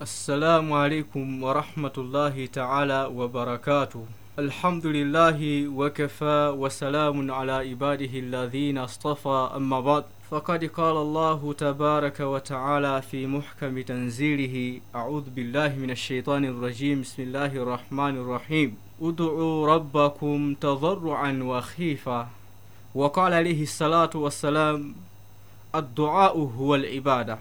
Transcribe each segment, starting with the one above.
السلام عليكم ورحمة الله تعالى وبركاته الحمد لله وكفى وسلام على عباده الذين اصطفى أما بعد فقد قال الله تبارك وتعالى في محكم تنزيله أعوذ بالله من الشيطان الرجيم بسم الله الرحمن الرحيم ادعوا ربكم تضرعا وخيفة وقال عليه الصلاة والسلام الدعاء هو العبادة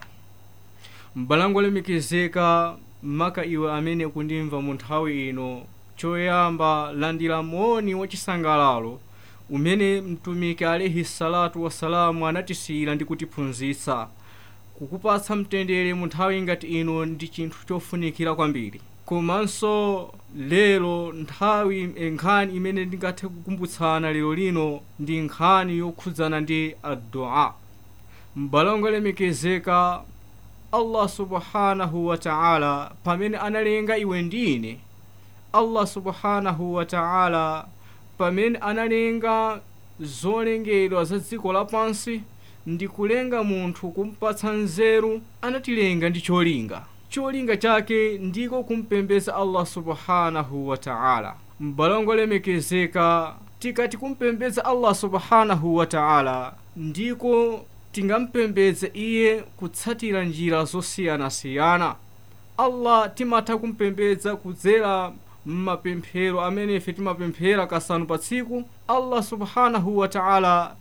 mbalango lemekezeka maka iwe amene kundimva mu nthawi ino choyamba landira moni wachisangalalo umene mtumiki alaihi salatu wassalamu anatisiyira ndi kutiphunzitsa kukupatsa mtendere mu nthawi ngati ino ndi chinthu chofunikira kwambiri komanso lero nthawi nkhani imene ndingathe kukumbutsana lero lino ndi nkhani yokhudzana ndi addua mbalango lemekezeka allah subhanahu wa ta'ala pamene analenga iwe ndine allah subhanahu wa ta'ala pamene analenga zolengedwa za dziko lapansi ndi kulenga munthu kumpatsa nzeru anatilenga ndi cholinga cholinga chake ndiko kumpembedza allah subhanahu wa ta'ala mbalango lemekezeka tikati kumpembedza allah subhanahu wa ta'ala ndiko tingampembedze iye kutsatira njira zosiyanasiyana allah timatha kumpembedza kudzera mmapemphero amene ife timapemphera kasanu pa tsiku allah subhanahu wa ta'ala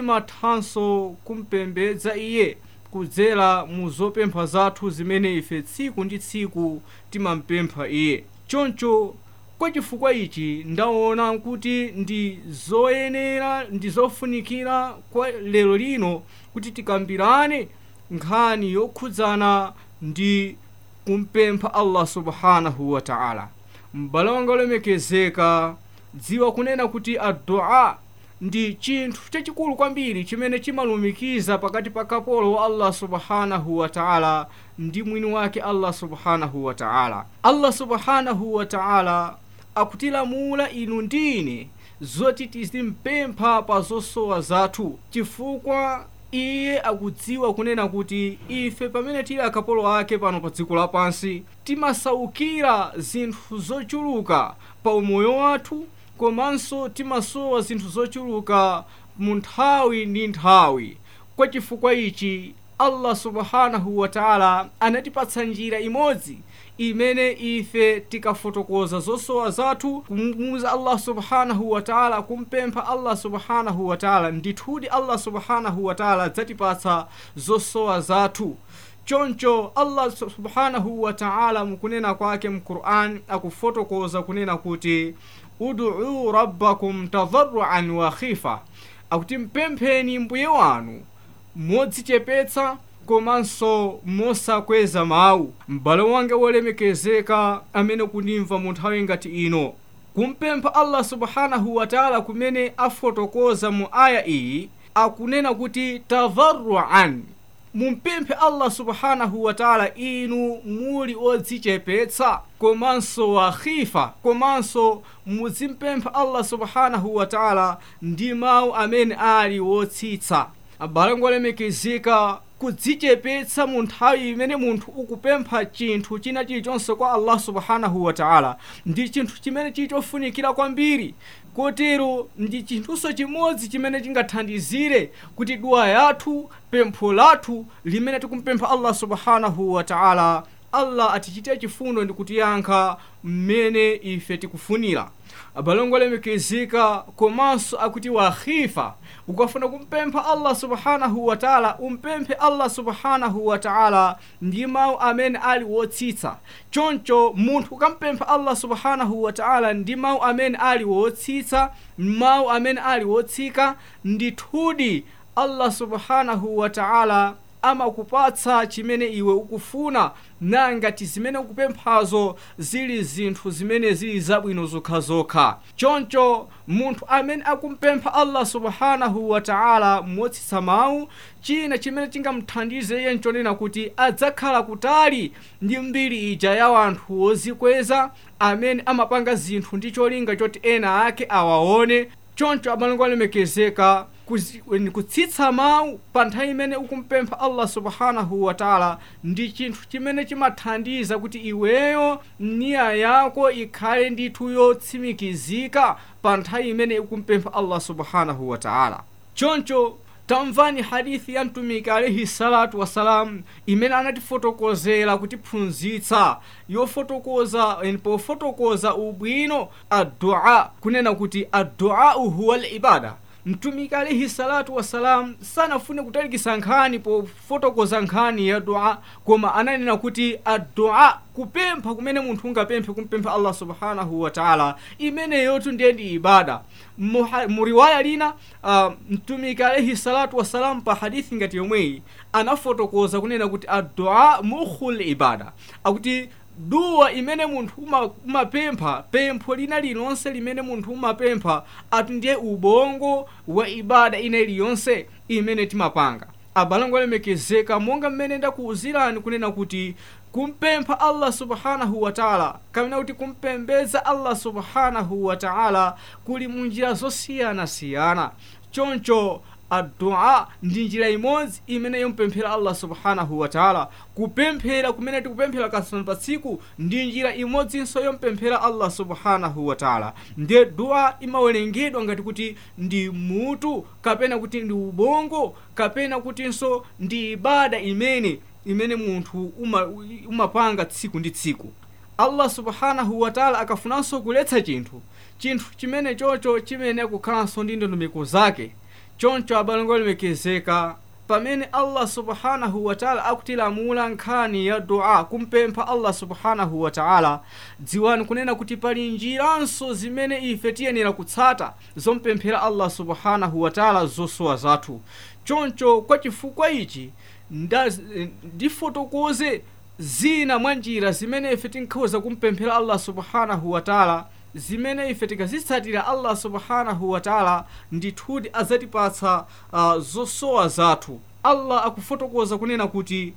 timathanso kumpembedza iye kudzera mu zopempha zathu zimene ife tsiku ndi tsiku timampempha iye choncho kwa chifukwa ichi ndaona kuti ndi zoyenera ndi zofunikira kwa lero lino kuti tikambirane nkhani yokhudzana ndi kumpempha allah subhanahu wa ta'ala m'bale wanga olemekezeka dziwa kunena kuti addua ndi chinthu chachikulu kwambiri chimene chimalumikiza pakati pa kapolo wa allah subhanahu wa ta'ala ndi mwini wake allah subhanahu wa ta'ala allah subhanahu wa ta'ala akutilamula inu ndine zoti tizimpempha pa zosowa zathu chifukwa iye akudziwa kunena kuti ife pamene tili akapolo ake pano pa dziko lapansi timasaukira zinthu zochuluka pa umoyo wathu komanso timasowa zinthu zochuluka mu nthawi ndi nthawi kwa chifukwa ichi allah subhanahu wa ta'ala anatipatsa njira imodzi imene ife tikafotokoza zosowa zathu kumuuza allah subhanahu wa ta'ala kumpempha allah subhanahu wa ta'ala ndithudi allah subhanahu wa ta'ala adzatipatsa zosowa zathu choncho allah subhanahu wa ta'ala mukunena kwake mquran akufotokoza kunena kuti uduu rabbakum tadarruan wa khifa akuti mpempheni mbuye wanu modzichepetsa komanso mosakweza mawu m'bale wanga wolemekezeka amene kundimva mu nthawi ngati ino kumpempha allah subhanahu wa ta'ala kumene afotokoza mu aya iyi akunena kuti tadarruan mumpemphe allah subhanahu wa ta'ala inu muli odzichepetsa komanso wa khifa komanso muzimpempha allah subhanahu wa ta'ala ndi mawu amene ali wotsitsa abale ngolemekezeka kudzichepetsa mu nthawi imene munthu ukupempha chinthu china chilichonse kwa allah subhanahu wa ta'ala ndi chinthu chimene chili chofunikira kwambiri kotero ndi chinthunso chimodzi chimene chingathandizire kuti dua yathu pempho lathu limene tikumpempha allah subhanahu wa ta'ala allah atichitire chifundo ndi kutiyankha mmene ife tikufunira abalongo olemekezeka komanso akuti wakhifa ukafuna kumpempha allah subhanahu wa ta'ala umpemphe allah subhanahu wa ta'ala ndi mawu amene ali wotsitsa choncho munthu ukampempha allah subhanahu wa ta'ala ndi mawu amene ali wotsitsa mawu amene ali wotsika ndithudi allah subhanahu wa ta'ala amakupatsa chimene iwe ukufuna nangati zimene ukupemphazo zili zinthu zimene zili zabwino zokhazokha choncho munthu amene akumpempha allah subhanahu wa ta'ala motsitsa mawu china chimene chingamthandize iye nchonena kuti adzakhala kutali ndi mbiri ija ya wanthu wozikweza amene amapanga zinthu ndi cholinga choti ena ake awaone choncho abalongo alemekezeka kuzi- kutsitsa mawu pa nthawi imene ukumpempha allah subhanahu wa taala ndi chinthu chimene chimathandiza kuti iweyo niya yako ikhale ndithu yotsimikizika pa nthawi imene ukumpempha allah subhanahu wa taala choncho tamvani hadithi ya mtumiki alaihi salatu wassalam imene anatifotokozera kutiphunzitsa yofotokoza eh, pofotokoza ubwino addua kunena kuti adduau huwa libada mtumiki alaihi salatu wassalam sanafune kutalikisa nkhani pofotokoza nkhani ya dua koma ananena kuti addua kupempha kumene munthu ungapemphe kumpempha allah subhanahu wa taala imeneyotu ndiye ndi ibada Muha- muriwaya lina uh, mtumiki alaihi salatu wassalam pa hadithi ngati yomweyi anafotokoza kunena kuti addua mukhul ibada akuti duwa imene munthu uma- umapempha pempho lina lilonse limene munthu umapempha atu ndiye ubongo wa ibada ina iliyonse imene timapanga abalango alemekezeka monga mmene ndakuwuzirani kunena kuti kumpempha allah subhanahu wa taala kamena kuti kumpembedza allah subhanahu wa taala kuli munjira zosiyanasiyana choncho addua ndi njira imodzi imene yompemphera allah subhanahu wa taala kupemphera kumene tikupemphera kasanu pa tsiku ndi njira imodzinso yompemphera allah subhanahu wa taala ndiye dua imawerengedwa ngati kuti ndi mutu kapena kuti ndi ubongo kapena kutinso ndi ibada imene imene munthu uma- umapanga tsiku ndi tsiku allah subhanahu wa taala akafunanso kuletsa chinthu chinthu chimene chocho chimene kukhalanso ndi ndondomeko zake choncho abalango olemekezeka pamene allah subhanahu wa taala akutilamula nkhani ya dua kumpempha allah subhanahu wa taala dziwani kunena kuti pali njiranso zimene ife tiyenera kutsata zompemphera allah subhanahu wa taala zosowa zathu choncho kwa chifukwa ichi nda- ndifotokoze zina mwa njira zimene ife tinkhoza kumpemphera allah subhanahu wa taala zimene ife tikazitsatira allah subhanahu wa taala ndithudi azatipatsa uh, zosowa zathu allah akufotokoza kunena kuti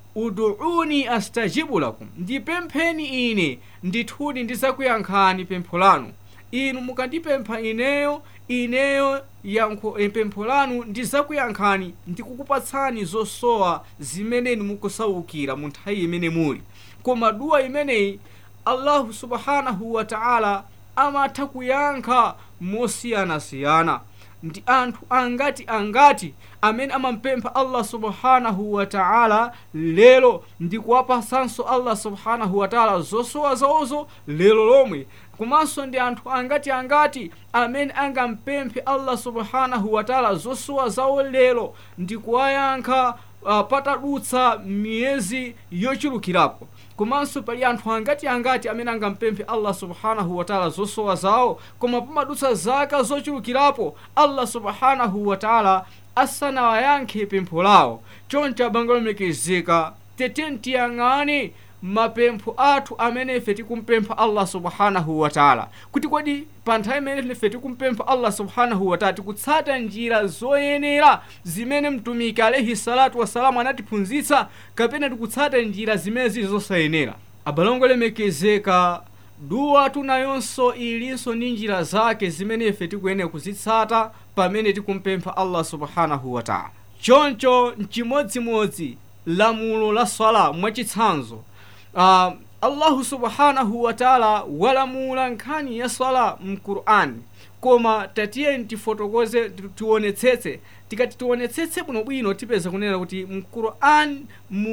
uduuni astajibu lakum ndipempheni ine ndithudi ndizakuyankhani pempho lanu inu mukandipempha ineyo ineyo yankho eh, pempho lanu ndizakuyankhani ndikukupatsani zosowa zimene inu mukusaukira mu nthawi imene muli koma duwa imeneyi allahu subhanahu wa taala amatha kuyankha mosiyanasiyana ndi anthu angati angati amene amampempha allah subhanahu wa taala lero ndi kuwapasanso allah subhanahu wa taala zosowa zawozo lero lomwe komanso ndi anthu angati angati amene angampemphe allah subhanahu wa taala zosowa zawo lero ndi kuwayankha uh, patadutsa miyezi yochulukirapo komanso pali anthu angati angati amene angampemphe allah subhanahu wa taala zosowa zawo koma pamadutsa zaka zochulukirapo allah subhanahu wa taala asanawayankhe pempho lawo choncho abango lomekezeka teteni tiyang'ane mapempho athu amene ife tikumpempha allah subhanahu wa taala kuti kodi pa nthawi imene ife tikumpempha allah subhanahu wa taala tikutsata njira zoyenera zimene mtumiki alaihi salatu wassalamu anatiphunzitsa kapena tikutsata njira zimene zili zosayenera abalongo lemekezeka duwa tunayonso ilinso ndi njira zake zimene ife tikuyenera kuzitsata pamene tikumpempha allah subhanahu wa taala choncho mchimodzimodzi lamulo la swala mwachitsanzo uh, allahu subhanahu wa taala walamula nkhani ya swala mqur'ani koma tatiyeni tifotokoze ti- tionetsetse tikati tionetsetse bwinobwino tipeza kunena kuti mqur'an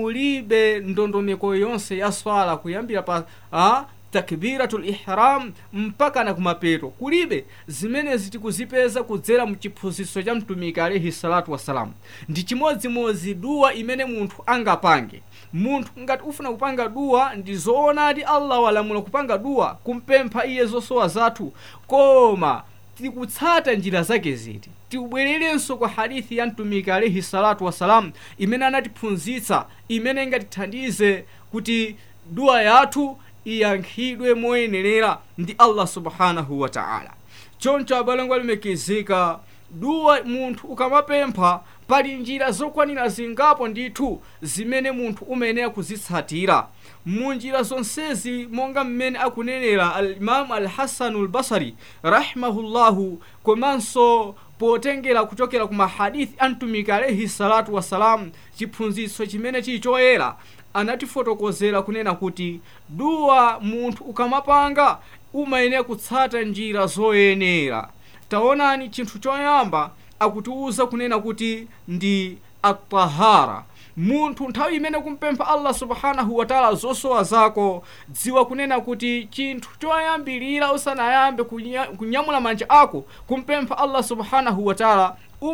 mulibe ndondomeko yonse ya swala kuyambira pa uh, takbiratul ihram mpaka na kumapeto kulibe zimenezi tikuzipeza kudzera mchiphunzitso cha mtumiki alaihi salatu wassalamu ndi chimodzimodzi duwa imene munthu angapange munthu ngati ufuna kupanga duwa ndi zoonadi allah walamula kupanga duwa kumpempha iye zosowa zathu koma tikutsata njira zake ziti tibwererenso kwa hadithi ya mtumiki alaihi salatu wassalamu imene anatiphunzitsa imene ingatithandize kuti duwa yathu iyankhidwe moyenerera ndi allah subhanahu wa taala choncho abalango alimekezeka duwa munthu ukamapempha pali njira zokwanira zingapo ndithu zimene munthu umayenera kuzitsatira mu njira zonsezi monga mmene akunenera alimamu alhasanu lbasari rahimahullahu komanso potengera kuchokera ku mahadithi a mtumiki alaihi salatu wassalam chiphunzitso chimene chili choyera anatifotokozera kunena kuti duwa munthu ukamapanga umayenera kutsata njira zoyenera taonani chinthu choyamba akutiwuza kunena kuti ndi atahara munthu nthawi imene kumpempha allah subhanahu wataala zosowa zako dziwa kunena kuti chinthu choyambilira usanayambe kunya, kunyamula manja ako kumpempha allah subhanahu wataala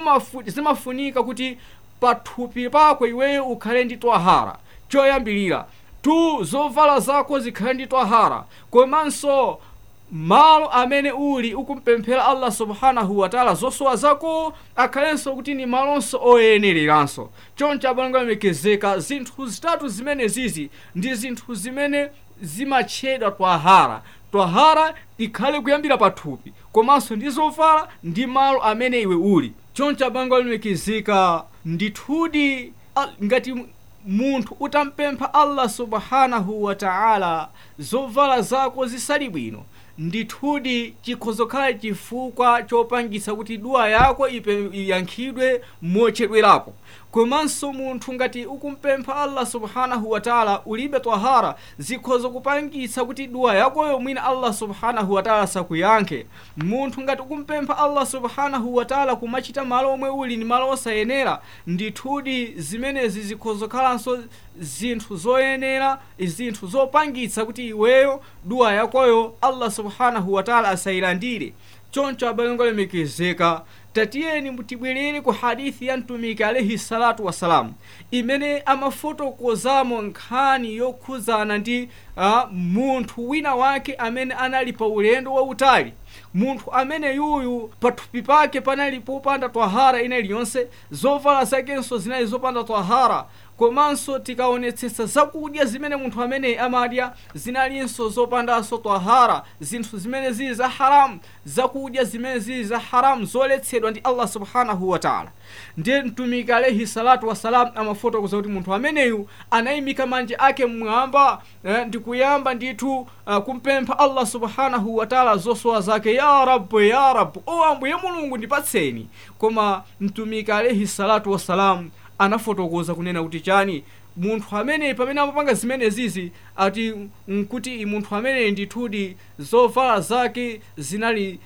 zimafunika kuti pathupi pako iweyo ukhale ndi twahara choyambilira tu zovala zako zikhale ndi twahara komanso malo amene uli ukumpemphera allah subhanahu wataala zosowa zako akhalenso kuti ni malonso oyenereranso choncho abale alemekezeka zinthu zitatu zimene zizi ndi zinthu zimene zimatchedwa twahara twahara ikhale kuyambira pathupi komanso ndi zovala ndi malo amene iwe uli choncho abale alemekezeka ndithudi ngati munthu utampempha allah subhanahu wataala zovala zako zisali bwino ndithudi chikhozokhala chifukwa chopangitsa kuti duwa yako iyankhidwe mochedwerapo komanso munthu ngati ukumpempha allah subhanahu wataala ulibe twahara zikhoza kupangitsa kuti duwa yakoyo mwina allah subhanahu wataala sakuyankhe munthu ngati ukumpempha allah subhanahu wataala kumachita malo omwe uli ni malo osayenera ndithudi zimenezi zikhozokhalanso zinthu zoyenera zinthu zopangitsa kuti iweyo duwa yakoyo allah subhanahu wataala asayilandire choncho abale alemekezeka tatiyeni tibwerere ku hadithi ya mtumiki alaihi salatu wassalamu imene amafotokozamo nkhani yokhuzana ndi uh, munthu wina wake amene anali pa ulendo wautali munthu amene yuyu pathupi pake panali popanda twahara ina iliyonse zovala zakenso zinali zopanda twahara komanso tikaonetsetsa zakudya zimene munthu amene amadya zinalinso zopandanso twahara zinthu zimene zili za haramu zakudya zimene zili za haramu zoletsedwa ndi allah subhanahu wataala ndiye mtumiki alaihi salatu wassalam amafotokoza kuti munthu ameneyu anayimika manja ake mmwamba eh, ndikuyamba ndithu uh, kumpempha allah subhanahu wataala zosowa zake ya rabu ya rabu o ambuye mulungu ndipatseni koma mtumiki alaihi salatu wassalam anafotokoza kunena kuti chani munthu amene pamene amapanga zimene zizi ati nkuti munthu amene ndithudi zovala zake zinali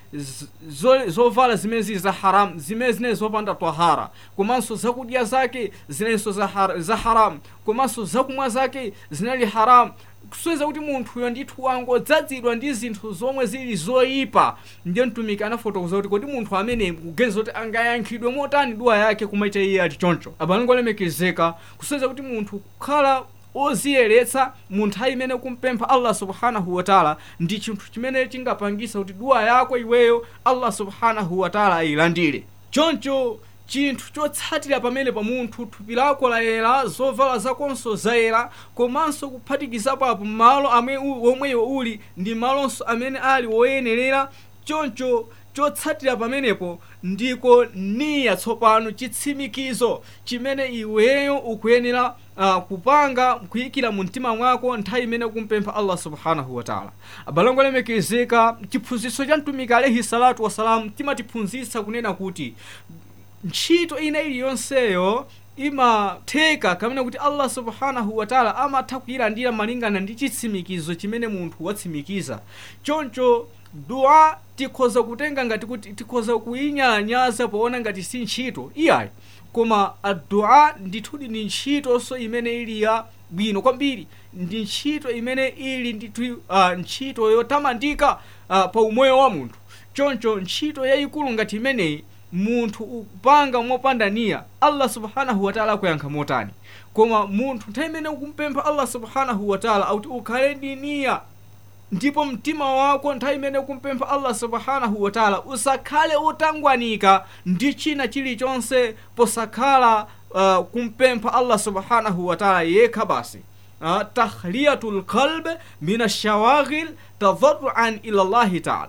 zovala zo zimene zili za haramu zimene zinali zopanda twahara komanso zakudya zake zinalinso za, har, za haramu komanso zakumwa zake zinali haramu kusweza kuti munthuyo ndithu wangodzadzidwa ndi zinthu zomwe zili zoyipa ndiye mtumiki anafotokoza kuti kodi munthu amene kuganiza kuti angayankhidwe motani duwa yake kumaita iye ati choncho abalongo olemekezeka kusweza kuti munthu kukhala oziyeretsa mu nthawi imene kumpempha allah subhanahu wataala ndi chinthu chimene chingapangisa kuti duwa yako iweyo allah subhanahu wataala ayilandire choncho chinthu chotsatira pamene pa munthu thupi lako layera zovala zakonso zayera komanso kuphatikizapo apo malo omweyo uli ndi malonso amene ali woyenerera choncho chotsatira pamenepo ndiko niya tsopano chitsimikizo chimene iweyo ukuyenera uh, kupanga kuyikira mu mtima mwako nthawi imene kumpempha allah subhanahu wataala abalongo lemekezeka chiphunzitso cha mtumiki alaihi salatu wassalamu timatiphunzitsa kunena kuti ntchito ina iliyonseyo imatheka kamene kuti allah subhanahu wataala amatha kuyilandira malingana ndi chitsimikizo chimene munthu watsimikiza choncho dua tikhoza kutenga ngati kuti tikhoza kuyinyalanyaza poona ngati si ntchito iyayi koma adua ndithudi ndi ntchitonso imene ili ya bwino kwambiri ndi ntchito imene ili ndithu uh, ntchito yotamandika uh, pa umoyo wa munthu choncho ntchito yayikulu ngati imeneyi munthu upanga mopanda niya allah subhanahu wataala akuyankha motani koma munthu nthawi imene ukumpempha allah subhanahu wataala akuti ukhale ndi niya ndipo mtima wako nthawi imene ukumpempha allah subhanahu wataala usakhale utangwanika ndi china chilichonse posakhala uh, kumpempha allah subhanahu wataala yekha basi uh, tahliyatu lqalb min alshawaghil tadarruan ila llahi taala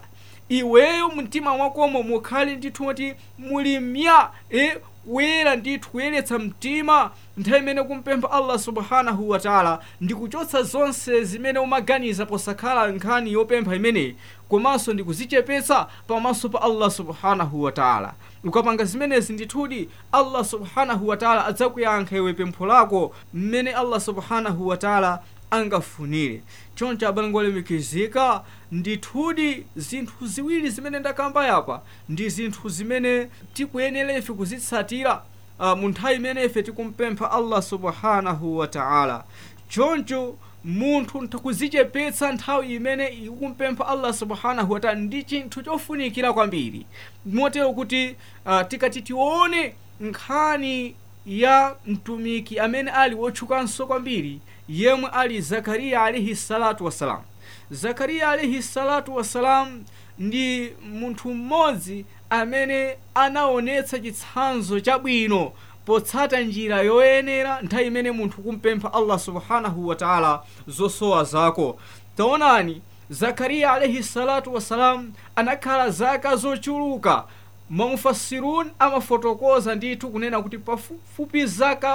iweyo mtima mwakomo mukhale ndithu kuti muli mya e kuyera ndithu kuyeretsa mtima nthawi imene kumpempha allah subhanahu wataala ndi kuchotsa zonse zimene umaganiza posakhala nkhani yopempha imeneyi komanso ndi kuzichepetsa pamaso pa allah subhanahu wataala ukapanga zimenezi ndithudi allah subhanahu wataala adzakuyankha iwe pempho lako mmene allah subhanahu wataala angafunire choncho abale olemekezeka ndithudi zinthu ziwiri zimene ndakamba yapa ndi zinthu zimene tikuyenera ife kuzitsatira uh, mu nthawi imene ife tikumpempha allah subhanahu wataala choncho munthu ntakuzichepetsa nthawi imene ikumpempha allah subhanahu wataala ndi chinthu chofunikira kwambiri motero kuti uh, tikati tione nkhani ya mtumiki amene ali wotchukanso kwambiri yemwe ali zakariya alaihi salatu wassalam zakariya alaihi salatu wassalam ndi munthu mmodzi amene anaonetsa chitsanzo chabwino potsata njira yoyenera nthawi imene munthu kumpempha allah subhanahu wataala zosowa zako taonani zakariya alaihi salatu wassalam anakhala zaka zochuluka mamufasirun amafotokoza ndithu kunena kuti pafupi zaka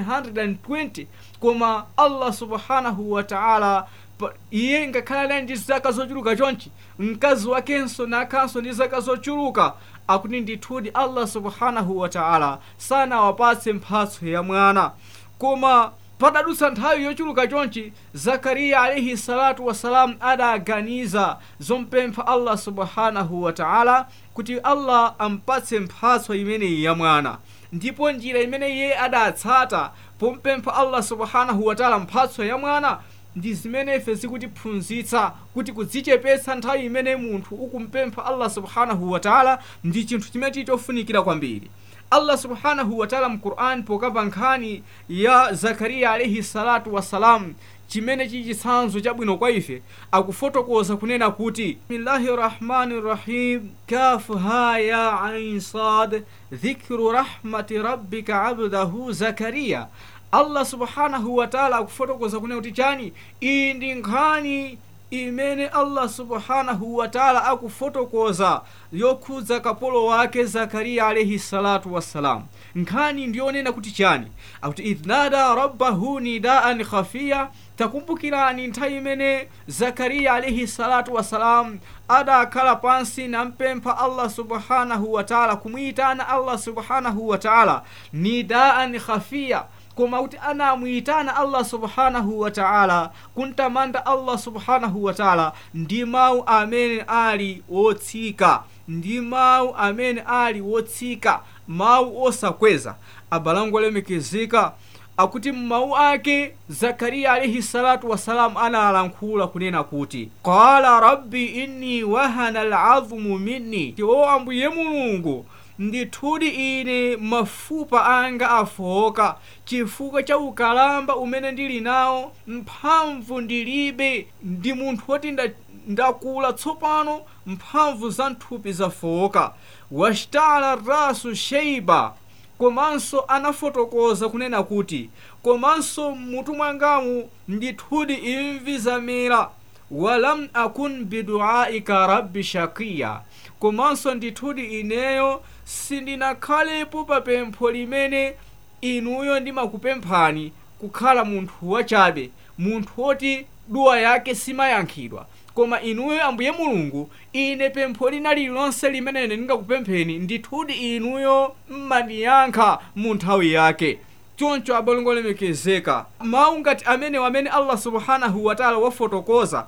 120 koma allah subhanahu wataala iye ngakhala naye ndi zaka zochuluka chonchi mkazi wakenso nakhanso ndi zaka zochuluka akuti ndithudi allah subhanahu wataala sanawapatse mphatso ya mwana koma patadutsa nthawi yochuluka chonchi zakariya alaihi salatu wassalam adaganiza zompempha allah subhanahu wataala kuti allah ampatse mphatso imeneyi ya mwana ndipo njira imene iye adatsata pompempha allah subhanahu wataala mphatso ya mwana ndi zimene ife zikutiphunzitsa kuti kudzichepetsa nthawi imene munthu ukumpempha allah subhanahu wataala ndi chinthu chimene chili chofunikira kwambiri allah subhanahu wataala mquran pokapa nkhani ya zakariya alaihi salatu wassalam chimene chili chitsanzo chabwino kwa ife akufotokoza kunena kuti bismillahi rahmani rahim kafu ha ya ain sad dhikru rahmati rabbika abdahu zakariya allah subhanahu wataala akufotokoza kunena kuti chani iyi ndi nkhani imene allah subhanahu wataala akufotokoza yokhudza kapolo wake zakariya alaihi salatu wassalam nkhani ndiyonena kuti chani akuti idh nada rabbahu nidaan khafiya takumbukirani nthawi imene zakariya alaihi salatu wassalam adakhala pansi nampempha allah subhanahu wataala kumuyitana allah subhanahu wataala nidaan khafiya koma kuti anamuyitana allah subhanahu wataala kuntamanda allah subhanahu wataala ndi mawu amene ali wotsika ndi mawu amene ali wotsika mawu osakweza abalango olemekezeka akuti mmawu ake zakariya alaihi salatu wassalamu analankhula kunena kuti qala rabbi inni wahana alazmu minni o ambuye mulungu ndithudi ine mafupa anga afoka chifukwa cha ukalamba umene ndili nawo mphamvu ndilibe ndi munthu woti ndakula tsopano mphamvu za nthupi zafoka washtala rasu sheiba komanso anafotokoza kunena kuti komanso mmutu mwangamu ndithudi imvi zamera walam akun biduaika rabbi shakiya komanso ndithudi ineyo sindinakhalepo pa pempho limene inuyo ndimakupemphani kukhala munthu wachabe munthu woti duwa yake simayankhidwa koma inuyo ambuye mulungu ine pempho lina lililonse limene ine ndingakupempheni ndithudi inuyo mmandiyankha mu nthawi yake choncho abalongo olemekezeka mawu ngati amenewo amene allah subhanahu wataala wafotokoza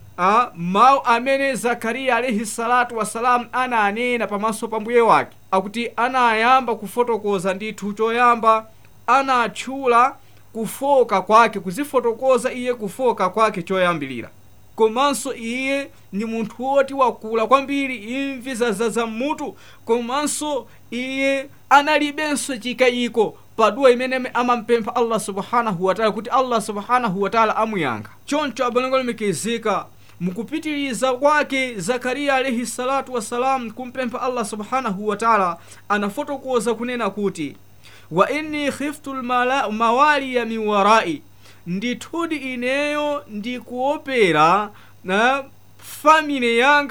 a mawu amene zakariya alaihi salatu wassalam ananena pamaso pa mbuye wake akuti anayamba kufotokoza ndithu choyamba anatchula kufoka kwake kuzifotokoza iye kufoka kwake choyambilira komanso iye ndi munthu woti wakula kwambiri imvi zazaza mmutu komanso iye analibenso chikayiko paduwa imene amampempha allah subhanahu wataala kuti allah subhanahu wataala amuyankha choncho abalongo olemekezeka mukupitiliza kwake zakariya alaihi salatu wassalam kumpempha allah subhanahu wataala anafotokoza kunena kuti wa inni khiftu lmawaliya min warai ndithudi ineyo ndikuopera na famile yanga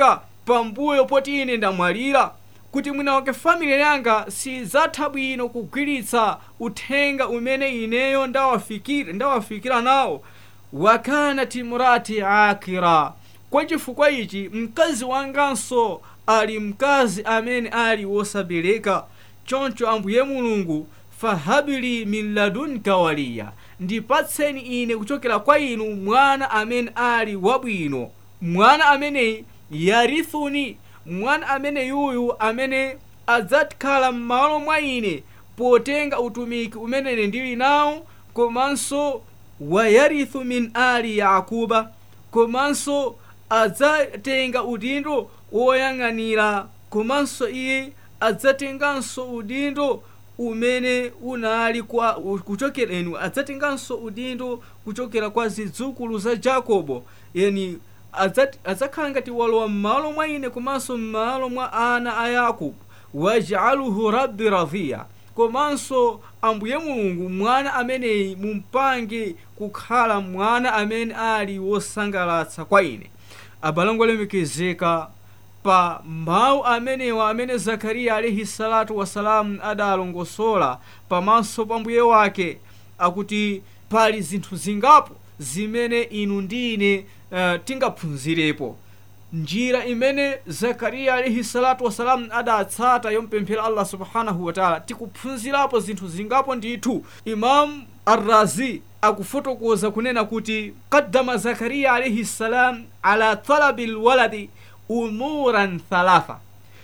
pambuyo poti ine ndamwalira kuti mwina wake family yanga sizatha bwino kugwiritsa uthenga umene ineyo ndawafikira ndawafikira nawo wakanat imrati akira kwa chifukwa ichi mkazi wanganso ali mkazi amene ali wosabereka choncho ambuye mulungu fahabili min ladunka waliya ndipatseni ine kuchokera kwa inu mwana amene ali wabwino mwana ameneyi yarithuni mwana amene yuyu amene adzakhala m'malo mwa ine potenga utumiki umene ine ndili nawo komanso wayarithu min ali yakuba komanso adzatenga udindo woyang'anira komanso iye adzatenganso udindo umene unali kwa kuchokera enu adzatenganso udindo kuchokera kwa zidzukulu za jakobo yani adzakhala ngati walowa m'malo mwa ine komanso m'malo mwa ana a yakobo wajaluhu rabbi radhiya komanso ambuye mulungu mwana ameneyi mumpange kukhala mwana amene ali wosangalatsa kwa ine abalango olemekezeka pa mawu amenewa amene zakariya alaihi salatu wasalamu adalongosola pamaso pa mbuye wake akuti pali zinthu zingapo zimene inu ndi ine uh, tingaphunzirepo njira imene zakariya alaihi salatu wasalamu adatsata yompemphera allah subhanahu wataala tikuphunzirapo zinthu zingapo ndithu imamu arrazi akufotokoza kunena kuti qaddama zakariya alaihi salam ala talabi lwaladi umuran thalatha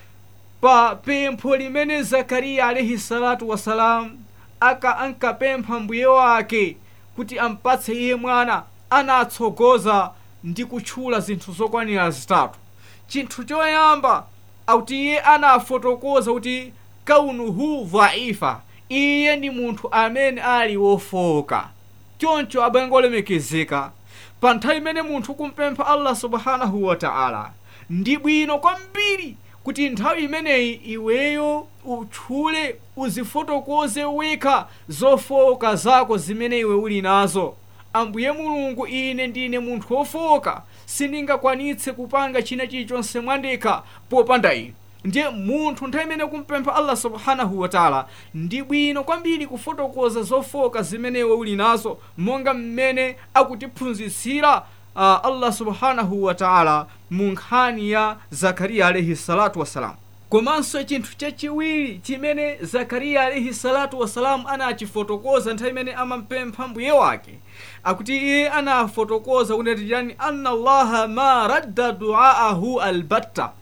pa pempho limene zakariya alaihi salatu wasalam aka ankapempha mbuye wake kuti ampatse iye mwana anatsogoza ndi kutchula zinthu zokwanira zitatu chinthu choyamba akuti iye anafotokoza kuti kaunuhu dhaifa iye ndi munthu amene ali wofoka choncho abwengo olemekezeka pa nthawi imene munthu kumpempha allah subhanahu wataala ndi bwino kwambiri kuti nthawi imeneyi iweyo utchule uzifotokoze wekha zofoka zako zimene iwe uli nazo ambuye mulungu ine ndine munthu wofoka sindingakwanitse kupanga china chilichonse mwandekha popanda inu ndiye munthu nthawi imene kumpempha allah subhanahu wataala ndi bwino kwambiri kufotokoza zofoka zimene iwe uli nazo monga mmene akutiphunzitsira uh, allah subhanahu wataala mu nkhani ya zakariya alaihi salatu wassalam komanso chinthu chachiwiri chimene zakariya alaihi salatu wassalam anachifotokoza nthawi imene amampempha mbuye wake akuti iye anafotokoza kunati chani anna allaha ma radda duaahu albatta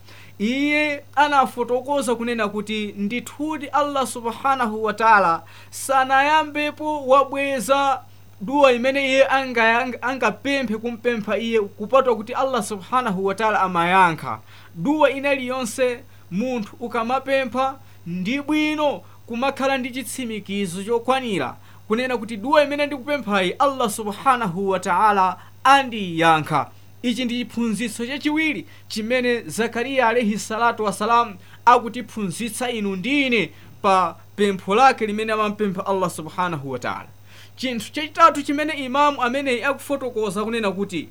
iye anafotokoza kunena kuti ndithudi allah subhanahu wataala sanayambepo wabweza duwa imene iye angapemphe kumpempha iye kupatwa kuti allah subhanahu wataala amayankha duwa inaliyonse munthu ukamapempha ndi bwino kumakhala ndi chitsimikizo chokwanira kunena kuti duwa imene ndikupemphayi allah subhanahu wataala andiyankha ichi ndi chiphunzitso chachiwiri chimene zakariya alaihi salatu wassalam akutiphunzitsa inu ndi ine pa pempho lake limene amampempha allah subhanahu wataala chinthu chachitatu chimene imamu ameneyi akufotokoza kunena kuti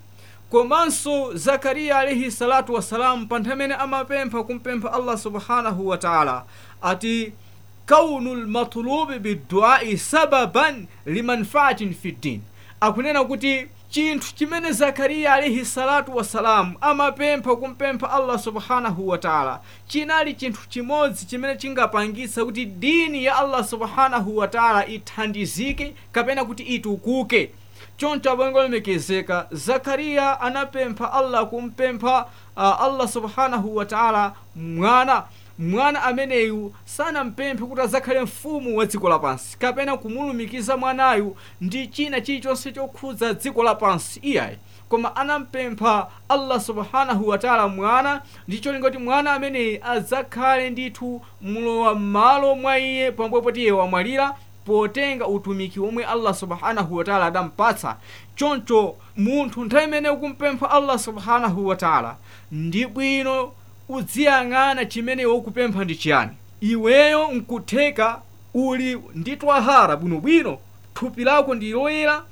komanso zakariya alaihi salatu wassalam pa nthawi imene amapempha kumpempha allah subhanahu wataala ati kaunu lmatlubi biduai sababan limanfaatin fi ddin akunena kuti chinthu chimene zakariya alaihi salatu wassalamu amapempha kumpempha allah subhanahu wataala chinali chinthu chimodzi chimene chingapangitsa kuti dini ya allah subhanahu wataala ithandizike kapena kuti itukuke choncho abwengo olemekezeka zakariya anapempha allah kumpempha uh, allah subhanahu wataala mwana mwana ameneyu sanampemphe kuti azakhale mfumu wa dziko lapansi kapena kumulumikiza mwanayu ndi china chilichonse chokhudza dziko lapansi iyayi koma anampempha allah subhanahu wataala mwana ndi cholinga kuti mwana ameneyi adzakhale ndithu mlowa m'malo mwa iye pambuyo poti iye wamwalira potenga utumiki omwe allah subhanahu wataala adampatsa choncho munthu nthawi imene ukumpempha allah subhanahu wataala ndi bwino udziyang'ana chimene ukupempha ndi chiyani iweyo nkutheka uli ndi twahara bwinobwino thupi lako ndi loyera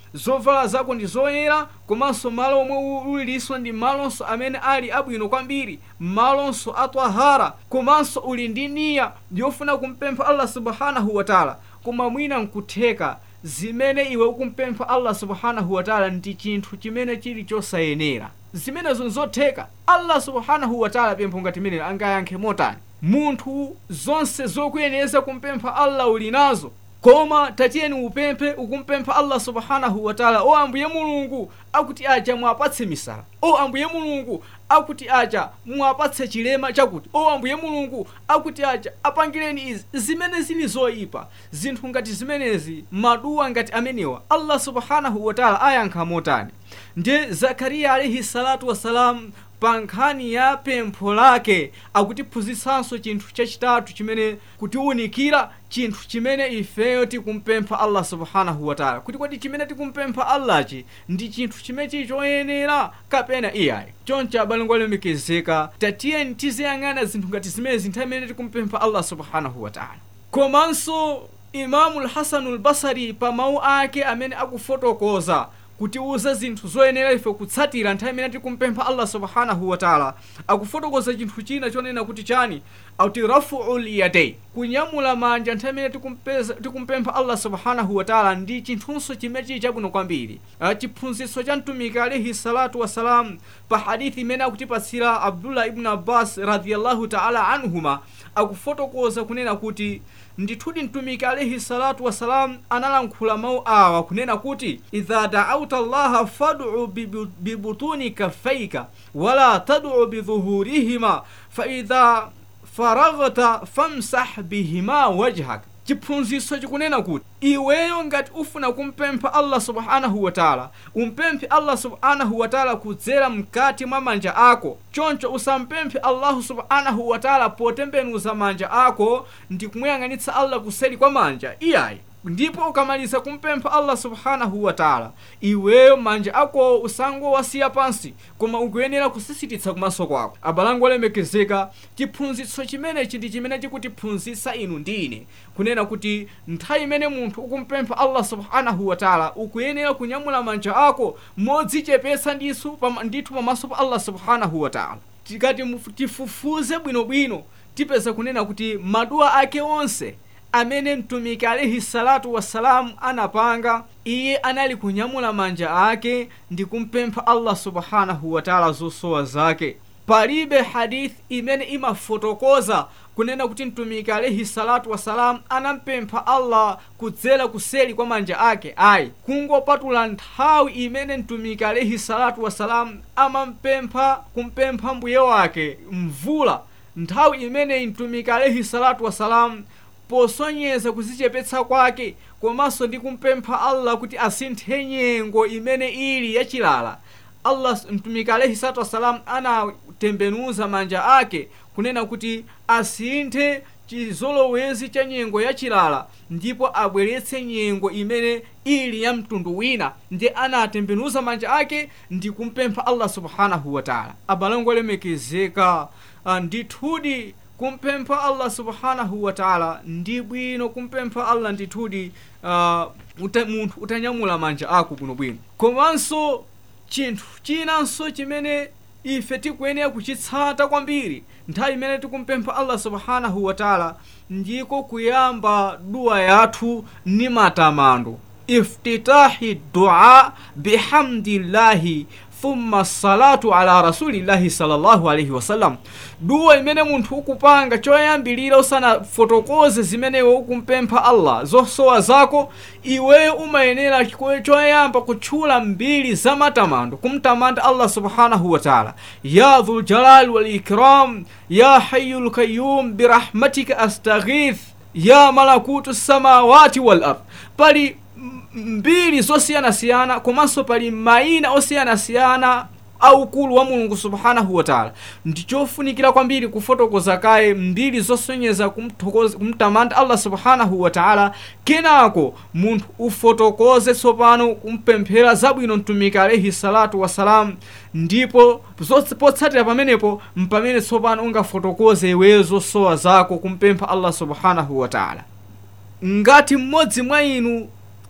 zovala zako ndi zoyera komanso malo omwe ulilinso ndi malonso amene ali abwino kwambiri malonso a twahara komanso uli ndi niya yofuna kumpempha allah subhanahu wataala koma mwina nkutheka zimene iwe ukumpempha allah subhanahu wataala ndi chinthu chimene chili chosayenera zimenezo nzotheka allah subhanahu wataala pempho ngati menelo angayankhe motani munthu zonse zokuyeneza kumpempha allah uli nazo koma tatiyeni upemphe ukumpempha allah subhanahu wataala o ambuye mulungu akuti aja mwapatse misala o ambuye mulungu akuti aja mwapatse chilema chakuti o ambuye mulungu akuti aja apangireni izi zimene zili zoyipa zinthu ngati zimenezi maduwa ngati amenewa allah subhanahu wataala ayankha motani ndiye zakariya alaihi salatu wassalam pa nkhani ya pempho lake akutiphunzitsanso chinthu chachitatu chimene kutiwunikira chinthu chimene ifeyo tikumpempha allah subhanahu wataala kuti kodi chimene tikumpempha allachi ndi chinthu chimene chili choyenera kapena iyayi choncho abalongo alemekezeka tatiyeni tiziyang'ana zinthu ngati zimenezi nthawi imene tikumpempha allah subhanahu wataala komanso imamu lhasanu lbasari pa mawu ake amene akufotokoza kutiuza zinthu zoyenera ife kutsatira nthawi imene tikumpempha allah subhanahu wataala akufotokoza chinthu china chonena kuti chani auti rafuu lyadei kunyamula manja nthawi imene tikumpempha allah subhanahu wataala ndi chinthunso chimene chili chabwino kwambiri chiphunzitso cha mtumiki alaihi salatu wassalam pa hadithi imene akutipatsira abdullah ibnu abbas radiallahu taala anhuma akufotokoza kunena kuti ndithudi mtumiki alaihi salatu wassalam analankhula mawu awa kunena kuti idha daauta llaha fad'u bibutuni kaffaika wala tad'u bidhuhurihima faidha faraghta famsah bihima wajhak chiphunzitso chikunena kuti iweyo ngati ufuna kumpempha allah subhanahu wataala umpemphe allah subhanahu wataala kudzera mkati mwa manja ako choncho usampemphe allahu subhanahu wataala potembenuza manja ako ndi kumuyang'anitsa allah kuseri kwa manja iyayi ndipo ukamaliza kumpempha allah subhanahu wataala iweyo manja ako usangowasiya pansi koma ukuyenera kusisititsa kumaso kwako abalango olemekezeka chiphunzitso chimenechi ndi chimene chikutiphunzitsa inu ndi ine kunena kuti nthawi imene munthu ukumpempha allah subhanahu wataala ukuyenera kunyamula manja ako modzichepetsa ndithu pamaso pa allah subhanahu wataala tikati tifufuze bwinobwino tipeza kunena kuti maduwa ake onse amene mtumiki alaihi salatu wassalamu anapanga iye anali kunyamula manja ake ndi kumpempha allah subhanahu wataala zosowa zake palibe hadithi imene imafotokoza kunena kuti mtumiki alaihi salatu wassalamu anampempha allah kudzera kuseli kwa manja ake ayi kungopatula nthawi imene mtumiki alaihi salatu wassalamu amampempha kumpempha mbuye wake mvula nthawi imeneyi mtumiki alaihi salatu wassalamu posonyeza kuzichepetsa kwake komanso ndi kumpempha allah kuti asinthe nyengo imene ili yachilala allah mtumiki alaihi salatu wassalam anatembenuza manja ake kunena kuti asinthe chizolowezi cha nyengo yachilala ndipo abweretse nyengo imene ili ya mtundu wina ndiye anatembenuza manja ake ndi kumpempha allah subhanahu wataala abalango olemekezeka ndithudi kumpempha allah subhanahu wataala ndi bwino kumpempha allah ndithudi uh, uta, munthu utanyamula manja ako bwinobwino komanso chinthu chinanso chimene ife tikuyenera kuchitsata kwambiri nthawi imene tikumpempha allah subhanahu wataala ndiko kuyamba duwa yathu ni matamando iftitahi dua bihamdillahi thumma salatu ala rasulillahi sallallahu alaihi wasallam duwa imene munthu ukupanga choyambilira usanafotokoze zimene iwe ukumpempha allah zosowa zako iweyo umayenera choyamba kutchula mbiri za matamando kumtamanda allah subhanahu wataala ya dhuljalali walikram ya hayu lkayum birahmatika astaghith ya malakutu samawati wal ard pali mbiri zosiyanasiyana komanso pali mayina osiyanasiyana aukulu wa mulungu subhanahu wataala ndichofunikira kwambiri kufotokoza kaye mbiri zosonyeza kumtamanda allah subhanahu wataala kenako munthu ufotokoze tsopano kumpemphera zabwino mtumiki alaihi salatu wassalam ndipo potsatira pamenepo mpamene tsopano ungafotokoze iweyo zosowa zako kumpempha allah subhanahu wataala ngati mmodzi mwa inu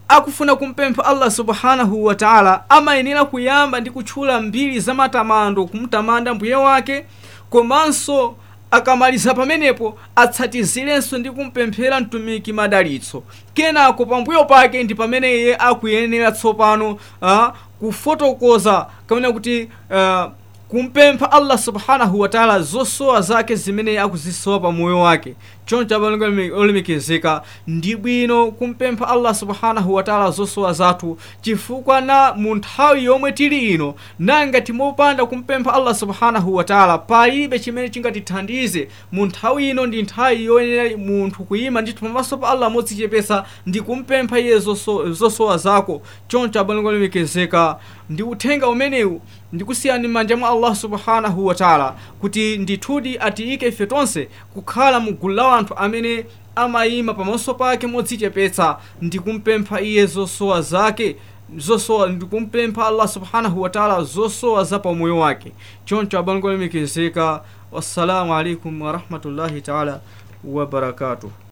akufuna kumpempha allah subhanahu wa taala amayenera kuyamba ndi kutchula mbiri za matamando kumtamanda mbuye wake komanso akamaliza pamenepo atsatizirenso ndi kumpemphera mtumiki madalitso kenako pambuyo pake ndi pamene iye akuyenera tsopano uh, kufotokoza kamene kuti uh, kumpempha allah subhanahu wataala zosowa zake zimene akuzisowa pa moyo wake choncho abalongo olemekezeka ndi bwino kumpempha allah subhanahu wataala zosowa zathu chifukwa na mu nthawi yomwe tili ino nanga timopanda kumpempha allah subhanahu wataala palibe chimene chingatithandize mu nthawi ino ndi nthawi yoyenera munthu kuyima ndithu pamaso pa allah modzichepesa ndi kumpempha iye zoso- zosowa zako choncho abalongo olemekezeka ndi uthenga umenewu ndikusiyani m'manja mwa allah subhanahu wataala kuti ndithudi atiyike ife tonse kukhala mu gulu la anthu amene amayima pamaso pake modzichepetsa ndi kumpempha iye zosowa zake zosowa ndikumpempha allah subhanahu wataala zosowa za pamoyo wake choncho abalongo olemekezeka wassalamu alaikum warahmatullahi taala wabarakatuh